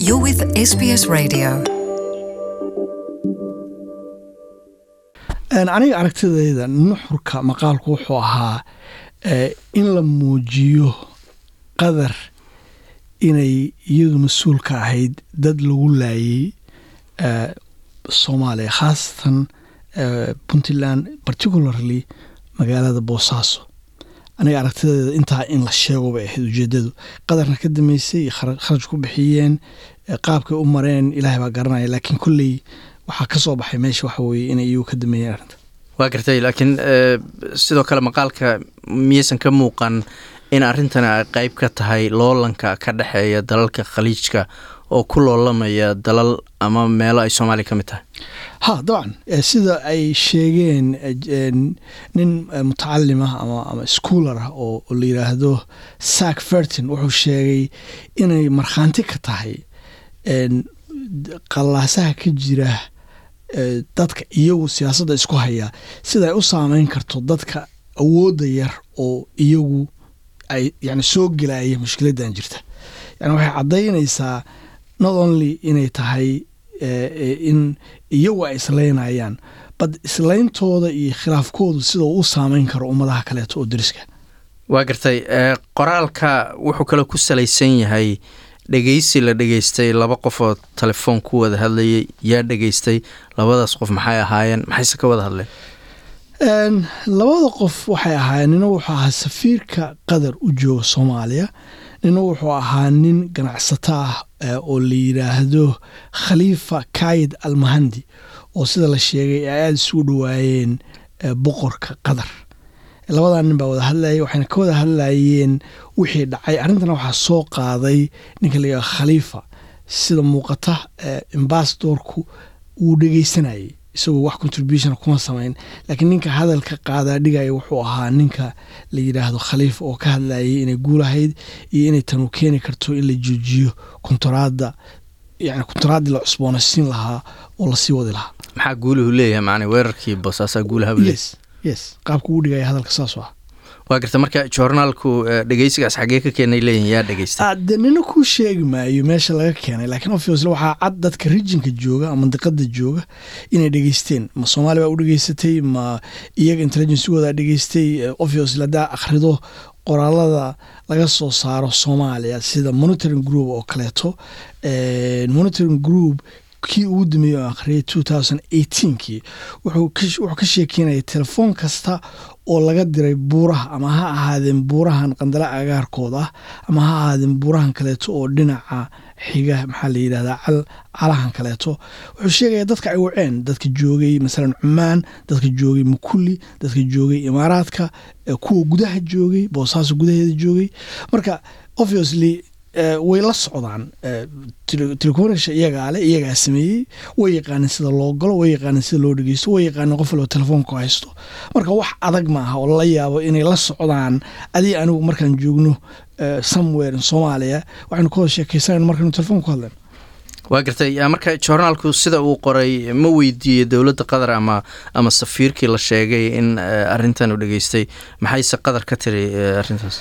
You're with SBS Radio. aniga aragtidayda nuxurka maqaalku wuxuu ahaa in la muujiyo qadar inay iyadu mas-uul ka ahayd dad lagu laayay soomaaliya khaasatan puntland particularly magaalada boosaaso aniga aragtideeda intaa in la sheego bay ahayd ujeedadu qadarna ka dambeysay kharaj ku bixiyeen qaabkay u mareen ilaahay baa garanaya laakiin kolley waxaa ka soo baxay meesha waxa weeye inay iyagu ka dambeeyeen arrinta waa gartay laakiin sidoo kale maqaalka miyaysan ka muuqan in arrintan ay qeyb ka tahay loolanka ka dhexeeya dalalka khaliijka oo ku loolamaya dalal ama meelo ay soomaaliya ka mid tahay ha dabcan sida ay sheegeen nin mutacalim ah ama ama schoolar ah oo la yidhaahdo sack fertin wuxuu sheegay inay markhaanti ka tahay qallaasaha ka jira dadka iyagu siyaasadda isku haya sida ay u saameyn karto dadka awoodda yar oo iyagu ay yani soo gelaya mushkiladan jirta yani waxay caddaynaysaa not only inay tahay in iyagu ay islaynayaan bad islayntooda iyo khilaafkoodu sida uu u saameyn karo ummadaha kaleeto oo deriska waa gartay qoraalka wuxuu kale ku salaysan yahay dhegeysi la dhegeystay laba qof oo telefoon ku wada hadlayay yaa dhegeystay labadaas qof maxay ahaayeen maxayse ka wada hadleen labada qof waxay ahaayeen nina wuxuu ahaa safiirka qatar u jooga soomaaliya nina wuxuu ahaa nin ganacsato ah oo la yidhaahdo khaliifa kayid almahandi oo sida la sheegay ay aada isugu dhawaayeen boqorka qatar labadaa nin baa wada hadlayay waxayna ka wada hadlayeen wixii dhacay arrintana waxaa soo qaaday ninka la yidhahdo khaliifa sida muuqata ambasadorku wuu dhegeysanayay isagoo wax contribution kuma samayn laakiin ninka hadalka qaadaa dhigaya wuxuu ahaa ninka la yidhaahdo khaliifa oo ka hadlayay inay guulahayd iyo inay tanu keeni karto in la joojiyo kontaraadda yani kontaraaddii la cusboonaysiin lahaa oo lasii wadi lahaa maxaa guulahu leeyahay macnaa weerarkii boosaasaa guulaha leeyahay yes yes qaabka uu dhigaya hadalka saas ah waa garta marka joornaalku dhegeysigaas xaggee ka keenay leeyihin yaa dhegeystay de nina kuu sheegi maayo meesha laga keenay laakiin obviously waxaa cad dadka rijinka jooga ama mandiqada jooga inay dhegeysteen ma soomaali baa u dhegeysatay ma iyaga intelligencegooda dhegeystay obviously haddaa akhrido qoraalada laga soo saaro soomaaliya sida monitoring group oo kaleeto monitoring group kii ugu dambeeyey oo akhriyay two thousand eighteenkii wuxuu ka sheekeynaya telefoon kasta oo laga diray buuraha ama ha ahaadeen buurahan qandala agaarkooda ah ama ha ahaadeen buurahan kaleeto oo dhinaca xiga maxaa la yidhahdaa calahan kaleeto wuxuu sheegaya dadka ay waceen dadka joogay masalan cumaan dadka joogay mukuli dadka joogay imaaraadka kuwa gudaha joogay boosaaso gudaheeda joogay marka obviously way la socdaan telecomunica iyagaa le iyagaa sameeyey way yaqaaneen sida loo galo way yaqaaneen sida loo dhegeysto way yaqaaneen qof walba telefoonku haysto marka wax adag maaha oo la yaabo inay la socdaan adii anigu markaan joogno somewhere in soomaaliya waxaynu ka wada sheekeysanayno markaynu telefoon ku hadleen waa gartay marka joornaalku sida uu qoray ma weydiiyey dowladda qatar ama ama safiirkii la sheegay in arrintan uu dhegeystay maxayse qatar ka tiri arrintaas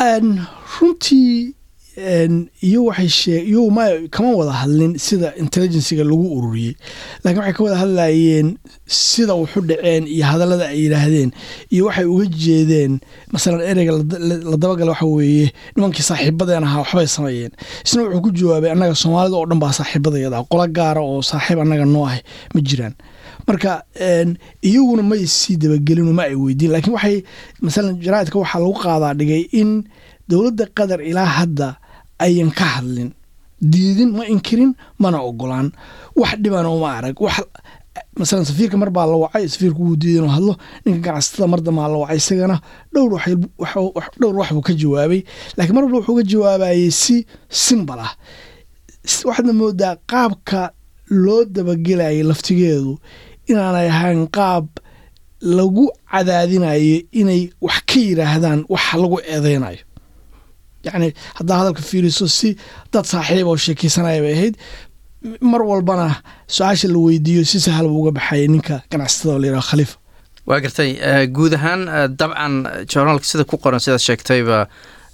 runtii iyo waxay shee iyagu ma kama wada hadlin sida intelligenciga lagu ururiyey laakiin waxay ka wada hadlayeen sida waxu dhaceen iyo hadallada ay yidhaahdeen iyo waxay uga jeedeen masalan ereyga la dabagala waxa weeye nimankii saaxiibadeen ahaa waxbay sameeyeen isna wuxuu ku jawaabay annaga soomaalida oo dhan baa saaxiibadayada qola gaara oo saaxiib annaga noo ah ma jiraan marka iyaguna may sii dabagelin ma ay weydiin laakiin waxay masalan jaraaidka waxaa lagu qaadaa dhigay in dowladda qatar ilaa hadda ayan ka hadlin diidin ma inkirin mana ogolaan wax dhibana uma arag wax masalan safiirka mar baa la wacay safiirku wuu diiday inuu hadlo ninka ganacsatada mar dambaa la wacay isagana dhowr dhowr wax buu ka jawaabay laakiin mar walba wuxuu ka jawaabayey si simbal ah waxaadna moodaa qaabka loo dabagelayay laftigeedu inaanay ahayn qaab lagu cadaadinayo inay wax ka yidhaahdaan waxa lagu eedeynayo yacni haddaa hadalka fiiriso si dad saaxiib oo sheekeysanaya bay ahayd mar walbana su-aasha la weydiiyo si sahal buu uga baxayay ninka ganacsatada oo la yidhaho khaliifa waa gartay guud ahaan dabcan journaalka sida ku qoran sidaad sheegtayba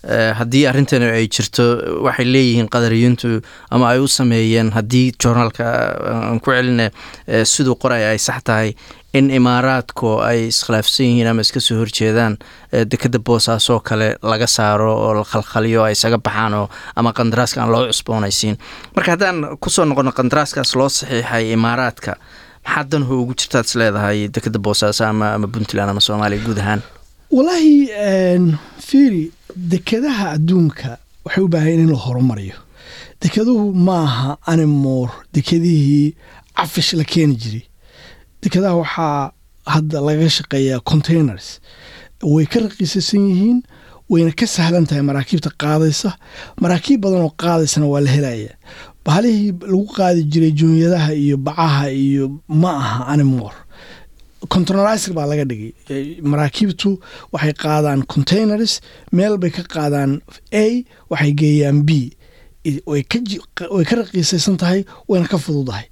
haddii arrintan ay jirto waxay leeyihiin qadariyintu ama ay u sameeyeen haddii journaalka aan ku celina siduu qoray ay sax tahay in imaaraadku ay iskhilaafsan yihiin ama iska soo horjeedaan dekeda boosaasoo kale laga saaro oo la khalkhaliyo ay isaga baxaan oo ama qandaraaska aan loo cusboonaysiin marka haddaan kusoo noqono qandaraaskaas loo saxiixay imaaraadka maxaa danho ugu jirtaad is leedahay dekeda boosaaso ama ama puntland ama soomaaliya guud ahaan walaahi fiiri dekedaha adduunka waxay u baahan in la horumariyo dekeduhu maaha animoor dekedihii cafish la keeni jiray dekedaha waxaa hadda laga shaqeeyaa containers way ka raqiisasan yihiin wayna ka sahlan tahay maraakiibta qaadaysa maraakiib badan oo qaadaysana waa la helaya bahalihii lagu qaadi jiray joonyadaha iyo bacaha iyo ma aha animoor containerizer baa laga dhigay maraakiibtu waxay qaadaan containers meel bay ka qaadaan a waxay geeyaan b way ka raqiisaysan tahay wayna ka fududahay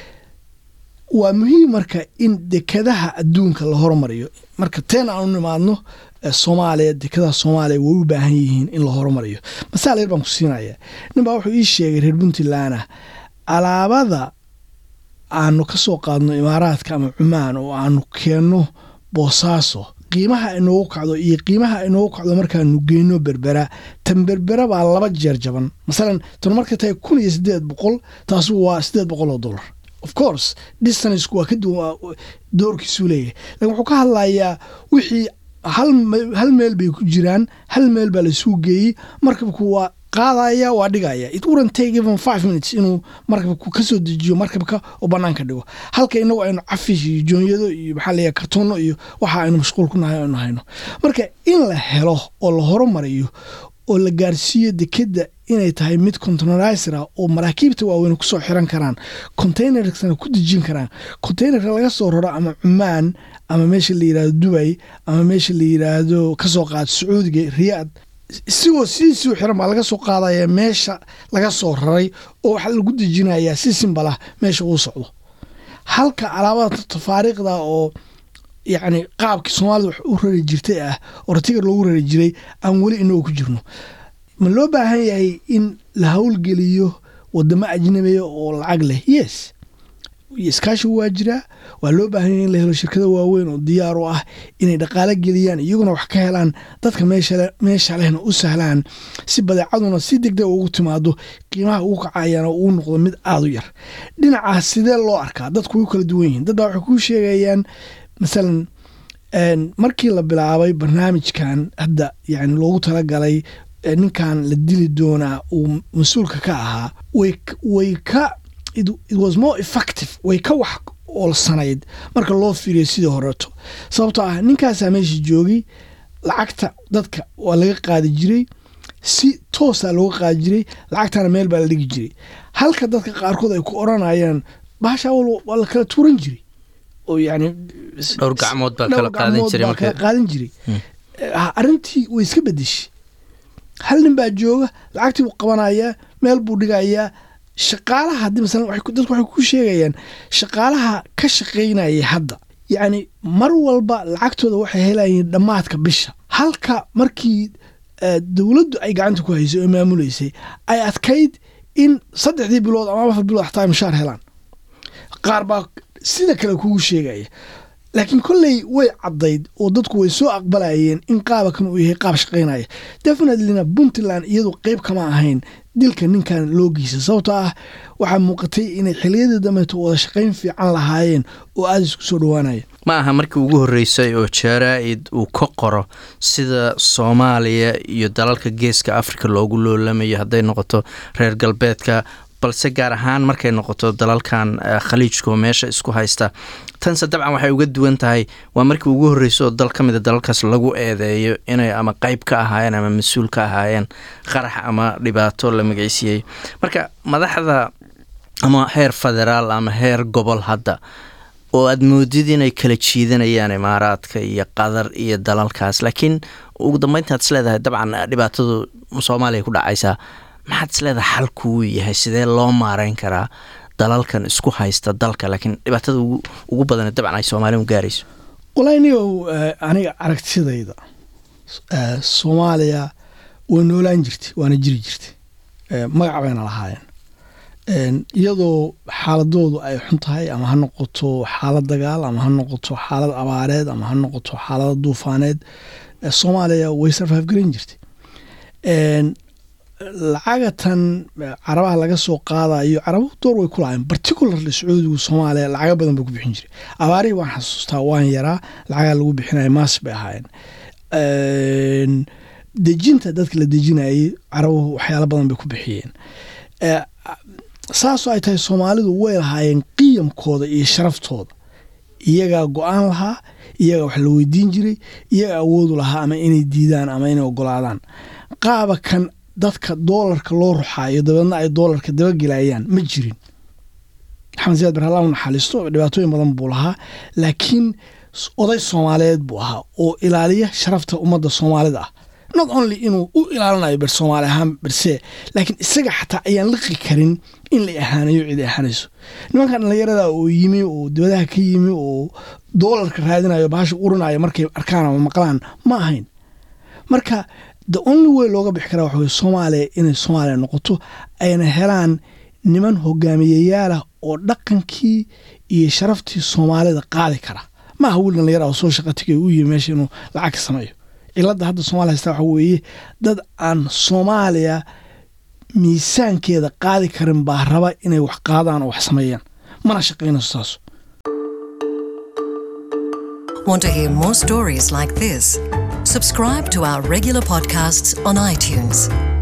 waa muhiim marka in dekadaha adduunka la hormariyo marka teen aan u nimaadno soomaaliya dekadaha soomaaliya way u baahan yihiin in la horumariyo masaal yar baan ku siinaya nin baa wuxuu ii sheegay reer puntlandah alaabada aanu ka soo qaadno imaaraadka ama cumaan oo aanu keenno boosaaso qiimaha inoogu kacdo iyo qiimaha inoogu kacdo markaanu geyno berbera tan berbera baa laba jeer jaban masalan tan markay tahay kun iyo siddeed boqol taasu waa siddeed boqol oo dollar of course distancku waa ka duwan doorkiisuu leeyahay lakin wuxuu ka hadlayaa wixii hal meel bay ku jiraan hal meel baa laisuu geeyey markabku waa qaadaya waa dhigaya it wouldn't take even five minutes inuu markabku ka soo dejiyo markabka oo banaanka dhigo halka inagu aynu cafish iyo joonyado iyo maxaa leeyahay kartoono iyo waxa aynu mashquul ku nahay aynu hayno marka in la helo oo la horumariyo oo la gaarsiiyo dekeda inay tahay mid containerizer ah oo maraakiibta waaweyn kusoo xiran karaan containersna ku dejin karaan containerka laga soo raro ama cumaan ama meesha la yirahdo dubay ama meesha la yiraahdo kasoo qaad sacuudiga riyaad isigoo sidiisii xiran baa laga soo qaadaya meesha laga soo raray oo waxaa lagu dejinayaa si simbalah meesha uu socdo halka alaabada tafaariiqda oo yacni qaabkii soomaalida wax u rari jirtay ah oo ratigar loogu rari jiray aan weli inagu ku jirno ma loo baahan yahay in la howlgeliyo wadamo ajnabiya oo lacag leh yes iskaashi waa jiraa waa loo baahan yahay in la helo shirkado waaweyn oo diyaar u ah inay dhaqaalo geliyaan iyaguna wax ka helaan dadka meesha lehna u sahlaan si badeecaduna si degdeg ugu timaado qiimaha ugu kacayana uu noqdo mid aada u yar dhinacaas sidee loo arkaa dadku way kala duwan yihiin dad baa waxay kuu sheegayaan masalan markii la bilaabay barnaamijkan hadda yani loogu talagalay ninkan la dili doonaa uu mas-uulka ka ahaa way ka it was more effective way ka wax oolsanayd marka loo fiiriyo sidii horeeto sababtoo ah ninkaasaa meesha joogay lacagta dadka waa laga qaadi jiray si toosaa looga qaadi jiray lacagtana meel baa la dhigi jiray halka dadka qaarkood ay ku oranayaan bahasha waa la kala tuuran jiray oo yani dhowr gacmood baa kala qaadan jiray kala qaadan jiray arrintii way iska bedeshay hal nin baa jooga lacagtii buu qabanayaa meel buu dhigayaa shaqaalaha haddii masalan dadku waxay ku sheegayaan shaqaalaha ka shaqaynaya hadda yacni mar walba lacagtooda waxay helayeen dhammaadka bisha halka markii dowladdu ay gacanta ku haysay oo maamuleysay ay adkayd in saddexdii bilood ama afar bilood xataa ay mushaar helaan qaar baa sida kale kugu sheegaya laakiin kolley way caddayd oo dadku way soo aqbalayeen in qaabakan uu yahay qaab shaqaynaya definitelyna puntland iyadu qeyb kama ahayn dilka ninkan loo geysa sababtoo ah waxaa muuqatay inay xiliyadii dambeeto wada shaqayn fiican lahaayeen oo aada isku soo dhowaanaya ma aha markii ugu horreysay oo jaraa-id uu ka qoro sida soomaaliya iyo dalalka geeska afrika loogu loolamayo hadday noqoto reer galbeedka balse gaar ahaan markay noqoto dalalkan khaliijka oo meesha isku haysta tanse dabcan waxay uga duwan tahay waa markii ugu horreysa oo dal ka mida dalalkaas lagu eedeeyo inay ama qeyb ka ahaayeen ama mas-uul ka ahaayeen qarax ama dhibaato la magaysiiyey marka madaxda ama heer federaal ama heer gobol hadda oo aada moodid inay kala jiidanayaan imaaraadka iyo qatar iyo dalalkaas laakiin ugu dambeyntaad is leedahay dabcan dhibaatadu soomaaliya ku dhacaysaa maxaad is leedahay xalkuu yahay sidee loo maareyn karaa dalalkan isku haysta dalka laakiin dhibaatada ugu badan dabcan ay soomaaliya u gaarayso walahi nigow aniga aragtidayda soomaaliya way noolaan jirtay waana jiri jirtay magac bayna lahaayeen iyadoo xaaladoodu ay xun tahay ama ha noqoto xaalad dagaal ama ha noqoto xaalad abaareed ama ha noqoto xaalada duufaaneed soomaaliya way sarfaaf garan jirtay lacagatan carabaha laga soo qaadayo carabuhu door way ku lahaayeen particularly sacuudigu soomaaliya lacaga badan buu ku bixin jiray abaarihii waan xasuustaa waan yaraa lacagaa lagu bixinaya maas bay ahaayeen dejinta dadka la dejinayay carabuhu waxyaalo badan bay ku bixiyeen saasoo ay tahay soomaalidu way lahaayeen qiyamkooda iyo sharaftooda iyagaa go-aan lahaa iyagaa wax la weydiin jiray iyagaa awoodu lahaa ama inay diidaan ama inay ogolaadaan qaaba kan dadka doolarka loo ruxaayo dabeedna ay doolarka dabagelayaan ma jirin maxamed siyaad barhala u naxariisto dhibaatooyin badan buu lahaa laakiin oday soomaaliyeed buu ahaa oo ilaaliya sharafta ummadda soomaalida ah not only inuu u ilaalinayo ber soomaali ahaan berse laakiin isaga xataa ayaan liqi karin in la ahaanayo cid ahaanayso nimankan dhallinyarada oo yimi oo dibadaha ka yimi oo doolarka raadinayo bahasha urinayo markay arkaan ama maqlaan ma ahayn marka the only way looga bixi karaa waxa weye soomaaliya inay soomaaliya noqoto ayna helaan niman hogaamiyayaalah oo dhaqankii iyo sharaftii soomaalida qaadi kara ma aha wiil dhallinyara oo soo shaqa tigay u yimi meesha inuu lacag ka sameeyo cilada hadda somalia haystaa waxa weeye dad aan soomaaliya miisaankeeda qaadi karin baa raba inay wax qaadaan oo wax sameeyaan mana shaqaynayso saas Want to hear more stories like this? Subscribe to our regular podcasts on iTunes.